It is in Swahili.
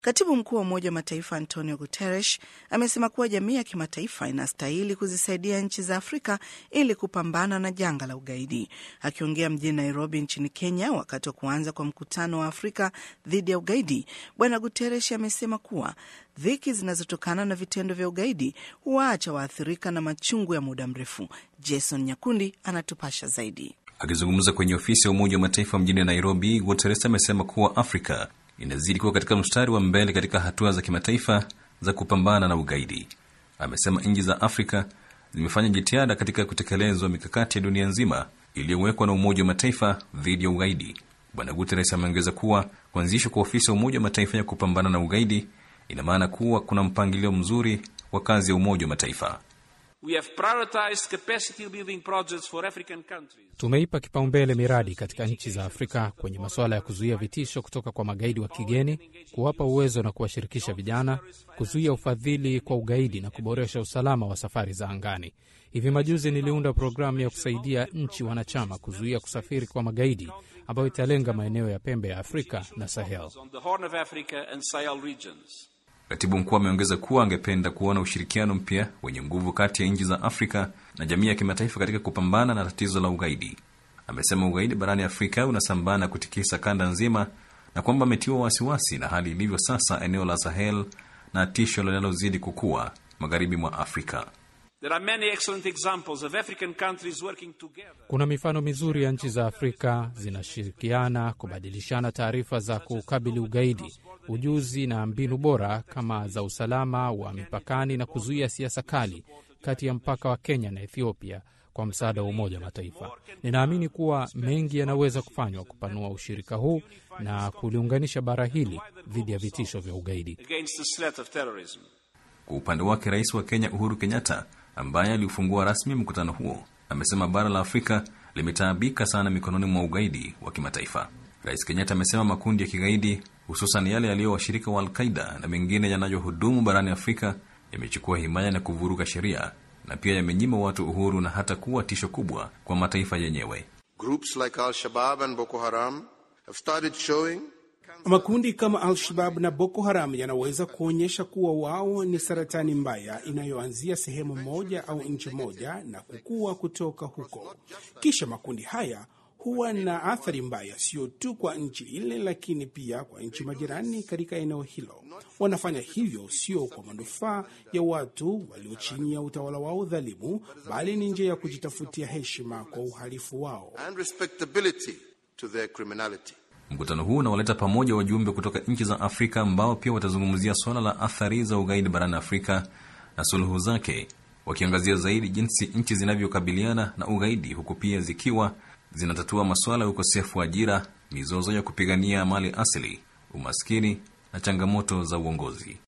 Katibu mkuu wa Umoja wa Mataifa Antonio Guterres amesema kuwa jamii ya kimataifa inastahili kuzisaidia nchi za Afrika ili kupambana na janga la ugaidi. Akiongea mjini Nairobi nchini Kenya wakati wa kuanza kwa mkutano wa Afrika dhidi ya ugaidi, Bwana Guterres amesema kuwa dhiki zinazotokana na vitendo vya ugaidi huwaacha waathirika na machungu ya muda mrefu. Jason Nyakundi anatupasha zaidi. Akizungumza kwenye ofisi ya Umoja wa Mataifa mjini Nairobi, Guterres amesema kuwa Afrika inazidi kuwa katika mstari wa mbele katika hatua za kimataifa za kupambana na ugaidi. Amesema nchi za Afrika zimefanya jitihada katika kutekelezwa mikakati ya dunia nzima iliyowekwa na Umoja wa Mataifa dhidi ya ugaidi. Bwana Guterres ameongeza kuwa kuanzishwa kwa ofisi ya Umoja wa Mataifa ya kupambana na ugaidi ina maana kuwa kuna mpangilio mzuri wa kazi ya Umoja wa Mataifa. We have prioritized capacity building projects for African countries. Tumeipa kipaumbele miradi katika nchi za Afrika kwenye masuala ya kuzuia vitisho kutoka kwa magaidi wa kigeni, kuwapa uwezo na kuwashirikisha vijana, kuzuia ufadhili kwa ugaidi na kuboresha usalama wa safari za angani. Hivi majuzi niliunda programu ya kusaidia nchi wanachama kuzuia kusafiri kwa magaidi ambayo italenga maeneo ya pembe ya Afrika na Sahel. On the Horn of Africa and Sahel regions. Katibu mkuu ameongeza kuwa angependa kuona ushirikiano mpya wenye nguvu kati ya nchi za Afrika na jamii ya kimataifa katika kupambana na tatizo la ugaidi. Amesema ugaidi barani Afrika unasambaa na kutikisa kanda nzima na kwamba ametiwa wasiwasi na hali ilivyo sasa eneo la Sahel na tisho linalozidi kukua magharibi mwa Afrika. There are many excellent examples of African countries working together. Kuna mifano mizuri ya nchi za Afrika zinashirikiana kubadilishana taarifa za kukabili ugaidi, ujuzi na mbinu bora kama za usalama wa mipakani na kuzuia siasa kali kati ya mpaka wa Kenya na Ethiopia kwa msaada wa Umoja wa Mataifa. Ninaamini kuwa mengi yanaweza kufanywa kupanua ushirika huu na kuliunganisha bara hili dhidi ya vitisho vya ugaidi. against the threat of terrorism. Kwa upande wake, rais wa Kenya Uhuru Kenyatta, ambaye aliufungua rasmi mkutano huo, amesema bara la Afrika limetaabika sana mikononi mwa ugaidi wa kimataifa. Rais Kenyatta amesema makundi ya kigaidi, hususan yale yaliyo washirika wa Alqaida na mengine yanayohudumu barani Afrika, yamechukua himaya na kuvuruga sheria na pia yamenyima watu uhuru na hata kuwa tisho kubwa kwa mataifa yenyewe. Groups like Al Shabaab and Boko Haram have started showing Makundi kama Al-Shabab na Boko Haram yanaweza kuonyesha kuwa wao ni saratani mbaya inayoanzia sehemu moja au nchi moja na kukua kutoka huko. Kisha makundi haya huwa na athari mbaya sio tu kwa nchi ile, lakini pia kwa nchi majirani katika eneo hilo. Wanafanya hivyo sio kwa manufaa ya watu walio chini ya utawala wao dhalimu, bali ni njia ya kujitafutia heshima kwa uhalifu wao. and respectability to their criminality. Mkutano huu unawaleta pamoja wajumbe kutoka nchi za Afrika ambao pia watazungumzia suala la athari za ugaidi barani Afrika na suluhu zake, wakiangazia zaidi jinsi nchi zinavyokabiliana na ugaidi, huku pia zikiwa zinatatua masuala ya ukosefu wa ajira, mizozo ya kupigania mali asili, umaskini na changamoto za uongozi.